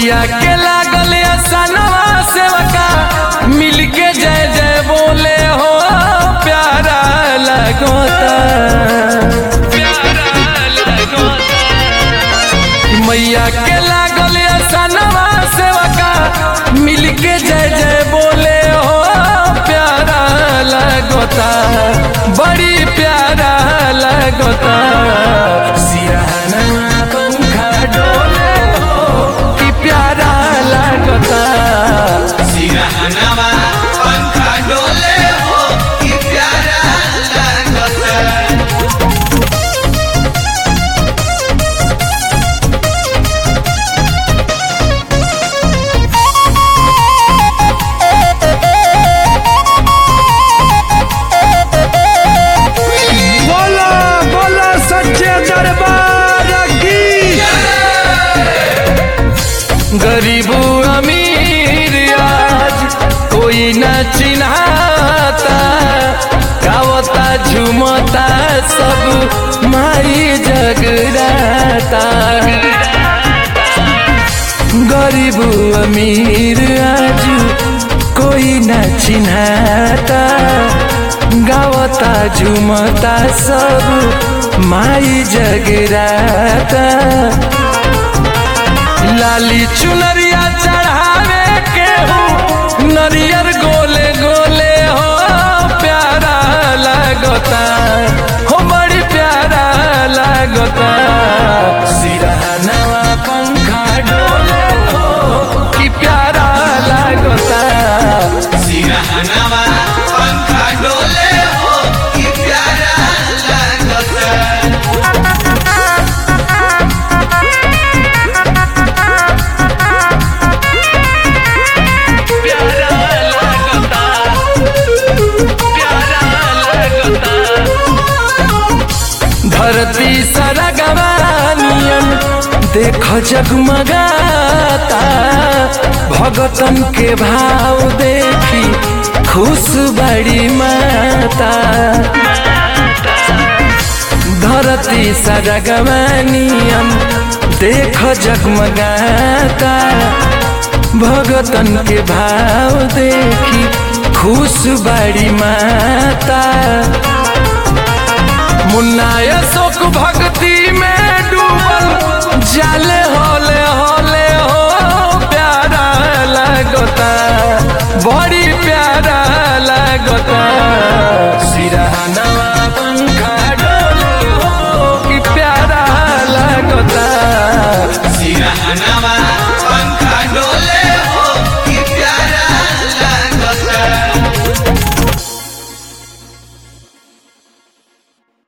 मैया के लागल सनवा सेवका मिलके जय जय बोले हो प्यारा लगोता मैया के लागल सनवा सेवका मिलके जय जय बोले हो प्यारा लगोता बड़ी प्यारा लगोता सिरहना पंखा डोले हो कि प्यारा लगोता सिरहनवा पंखा डोले हो कि प्यारा लगता बोला बोला सच्चे दरबार की गरीबू अमीर आज कोई न चिन्हाता गावता झुमता सब माई जगराता गरीबू अमीर आज कोई न चिन्हाता गावता झुमता सब माई जगराता लाली चुनरिया चढ़ावे के हो नरियर गोले गोले हो प्यारा लगता हो बड़ी प्यारा लगता सिरहनवा पंखा डोले हो कि प्यारा लगता सिरहनवा पंखा डोले हो कि प्यारा लगता प्यारा लगता प्यारा लगता धरती सरगवानियन देख जगमगाता भगतन के भाव देखी खुश बड़ी माता धरती सरगवानियन देख जगमगाता भगतन के भाव देखी खुश बड़ी माता मुन्ना अशोक भक्ति